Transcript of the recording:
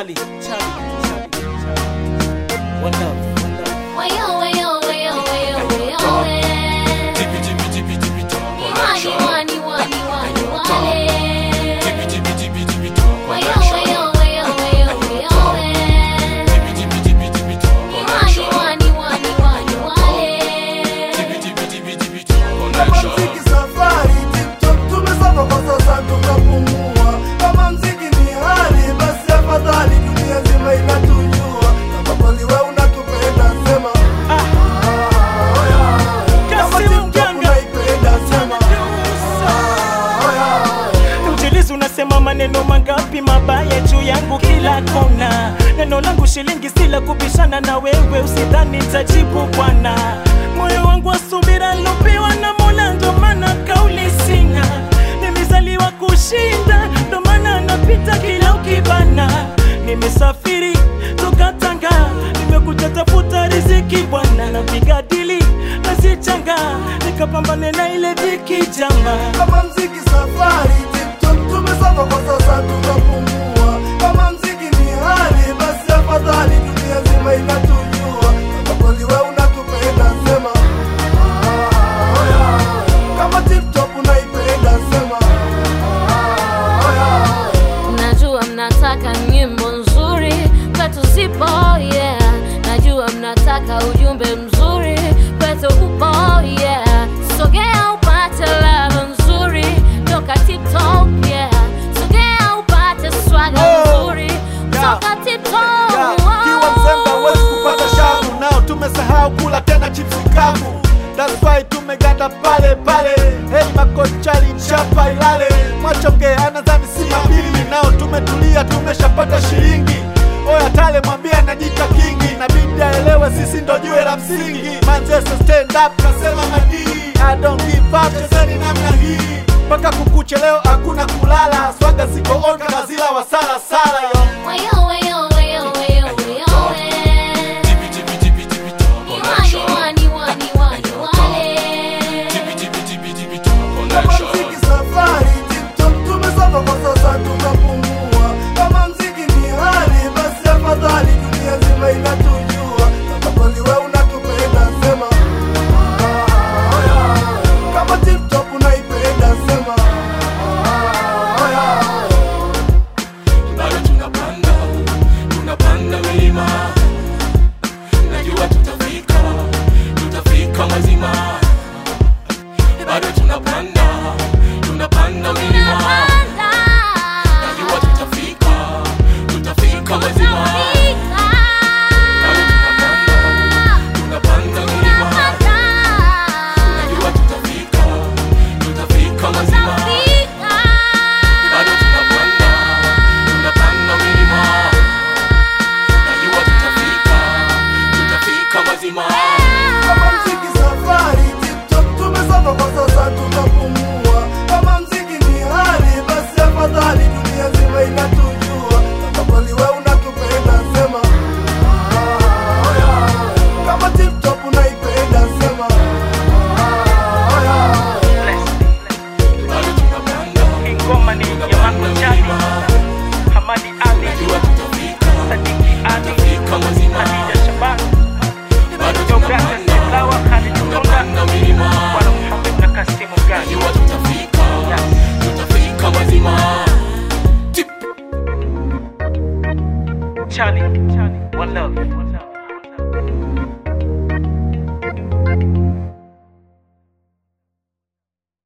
Charlie, Charlie, Charlie, Charlie. One love, one love. Wayo, wayo, wayo, wayo, wayo, eh. Tipi tipi tipi tipi top Wani, connection. wani, wani, wani, wale. Tipi tipi tipi tipi top Wayo, connection. wayo, wayo, wayo, wayo, eh. Tipi tipi tipi tipi top Wani, connection. wani, wani, wani, wale. Tipi tipi tipi tipi top Kama connection. mziki safari, TikTok tumesonga kwa sasa tukapumua. Kama mziki ni hali, basi afadhali dunia nzima inatujua. Kama kweli wewe unatupenda, sema ah, oh yeah. Kama Kasimu TikTok Mganga. unaipenda, sema ah, oh yeah. Mjilizi unasema maneno mangapi mabaya juu yangu kila kona. Neno langu shilingi sila kubishana na wewe, usidhani nitajibu bwana. Moyo wangu wa subira lopewa na Mola, ndo maana kauli sina. Nimezaliwa kushinda, ndo maana napita kila ukibana. Nimesafiri toka Tanga, nimekuja tafuta riziki bwana, napiga dili nazichanga, nikapambane na ile dhiki jama. Kama mziki safari, TikTok tumesonga kwa sasa tukapumua. Kama mziki ni hali, basi afadhali dunia nzima inatujua. Kama kweli wewe unatupenda, sema ah, oh yeah. Kama TikTok unaipenda, sema ah, oh yeah. Najua mnataka nyimbo nzuri kwetu zipo, yeah. Najua mnataka ujumbe mzuri kwetu upo, yeah. Sogea upate ladha nzuri toka TikTok, yeah. Sogea upate swaga Oh, nzuri yeah. toka TikTok. Yeah, kiwa mzembe huwezi kupata shavu nao tumesahau kula tena chipsi kavu That's why tumeganda pale pale Hey makochali chapa ilale Mwachonge anadhani si mabili nao tumetulia tumeshapata shilingi Oya tale mwambie anajita kingi Nabidi aelewe sisi ndo jiwe la msingi Manchester stand up nasema madii I don't give up chezeni namna hii mpaka kukuche leo hakuna kulala swaga ziko on kama zila wasala sala yo Wayo, wayo, wayo, wayo, wayo, eh. Tipi tipi tipi tipi top Wani, connection. wani, wani, wani, wale. Tipi tipi tipi tipi top Kama connection. mziki safari, TikTok tumesonga kwa sasa tukapumua. Kama mziki ni hali, basi afadhali dunia nzima inatujua. Kama kweli wewe unatupenda, sema ah, oh yeah. Kama TikTok unaipenda, sema ah, oh yeah. Bado tunapanda, tunapanda milima. Najua tutafika, tutafika mazima. Bado tunapanda, tunapanda milima. Najua tutafika, tutafika mazima. Bado tunapanda, tunapanda milima. Najua tutafika, tutafika mazima. Bado tunapanda, tunapanda milima. Najua tutafika, tutafika mazima. Kama mziki safari, TikTok tumesonga kwa sasa tukapumua. Kama mziki ni hali, basi afadhali dunia nzima inatujua. Kama kweli wewe unatupenda, sema ah, oh yeah. Kama TikTok unaipenda, sema ah, oh yeah. Bado tunapanda, Ngoma ni ya tunapanda Mango Chali, milima. Hamadi Ali, Najua tutafika, Sadiki Ali, tutafika mazima. Khadija Shaban, Bado Deogratias tunapanda, Silawa, Khalid Tonga, tunapanda milima. Bwana Muhammad na Kasimu Gani. Najua tutafika, tutafika mazima. Tip. Charlie, one love, one love.